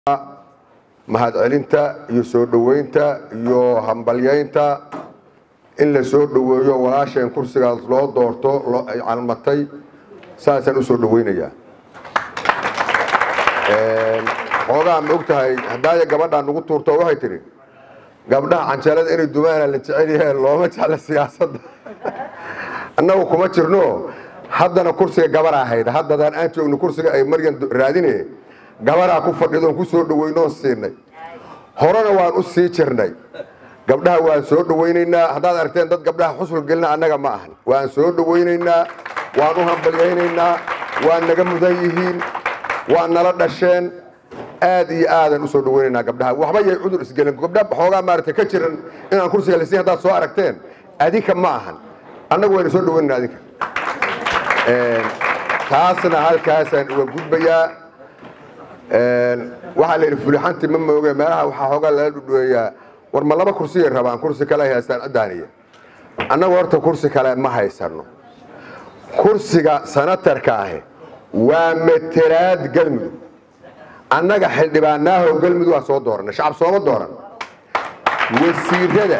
mahadcelinta iyo soo dhoweynta iyo hambalyaynta in la soo dhoweeyo walaasheen kursigaas loo doorto loo ay calmatay saasaan u soo dhoweynayaa xoogaa ma og tahay haddaaya gabadhaa nagu tuurto waxay tidhi gabdhaha canjeelada inay dumaana la jecel yaheen looma jecla siyaasadda annagu kuma jirno haddana kursiga gabaraa hayda haddadaan aan joogno kursiga ay maryan raadine gabaraa ku fadhidoon ku soo dhoweynoon siinay horena waan u sii jirnay gabdhaha waan soo dhoweynaynaa haddaad aragteen dad gabdhaha xusul gelina annaga ma ahan waan soo dhoweynaynaa waan u hambalyaynaynaa waa naga mudan yihiin waa nala dhasheen aad iyo aadaan usoo dhaweynaynaa gabdhaha waxba yay cudur isgelin gabdha xoogaa maaragtay ka jiran inaan kursiga lasiin haddaad soo aragteen adinka ma ahan annagu wayna soo dhaweynaynaa adinka taasna halkaasaan uga gudbayaa waxaa la yidhi fulixanti ma mooge meelaha waxaa xoogaa lala dhudhuweeyaa war ma laba kursiyay rabaan kursi kale ay haystaan ciddaaniya annagu horta kursi kale ma haysano kursiga sanatarka ahi waa matelaad galmudug annaga xildhibaanaaho galmudug waa soo dooranay shacab sooma dooran wasiirada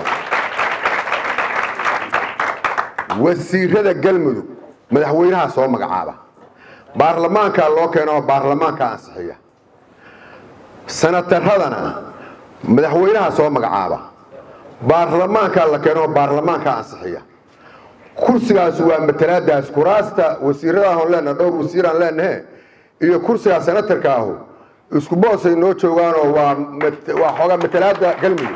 wasiirada galmudug madaxweynaha soo magacaaba baarlamaankaa loo keeno oo baarlamaanka ansixiya sanataradana madaxweynaha soo magacaaba baarlamaankaa la keeno oo baarlamaanka ansixiya kursigaas waa matalaadaas kuraasta wasiiradaahon leenaha dhowr wasiiraan leenahe iyo kursigaa sanatarka ahu isku boosay noo joogaanoo waa waa xoogaa matalaada galmudug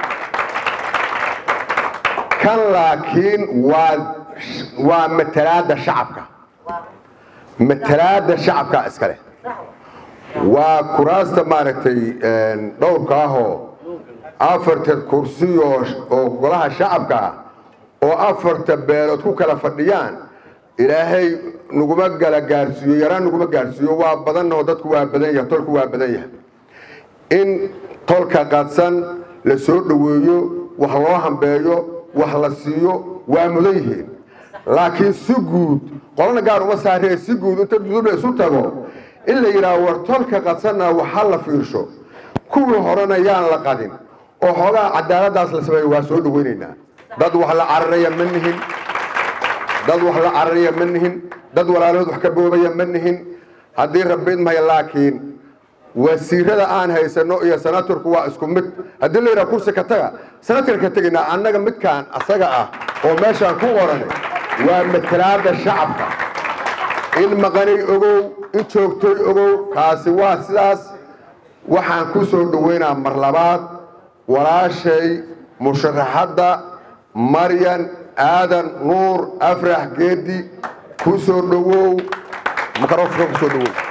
kan laakiin waa waa matalaada shacabka matalaada shacabka iskale waa kuraasta maaragtay dhowrka ahoo afarta kursi oo golaha shacabka ah oo afarta beelood ku kala fadhiyaan ilaahay naguma gala gaarsiiyo yaraan naguma gaarsiiyo waa badanoo dadku waa badan yahay tolku waa badan yahay in tolka qadsan la soo dhoweeyo wax loo hambeeyo wax la siiyo waa mudan yihiin laakiin si guud qolana gaar uma saaree si guud inta dudub la isu tago in la yidhaaho war tolka qadsanna waxa la fiirsho kuwii horena yaan la qadin oo xoogaa cadaaladaas la sameeyo waa soo dhoweynaynaa dad wax la cararaya ma nihin dad wax la cararaya ma nihin dad walaalahood wax ka boobaya ma nihin haddii rabid maya laakiin wasiirada aan haysano iyo sanatarku waa isku mid haddii la yidhaha kursi ka taga sanatar ka tegaynaa annaga midkaan asaga ah oo meeshaan ku qoran waa matalaada shacabka in maqanay ogow in joogtoy ogow kaasi waa sidaas waxaan ku soo dhoweynaa mar labaad walaashay musharaxadda maryan aadan nuur afrax geedi ku soo dhowow microfonka ku soo dhowow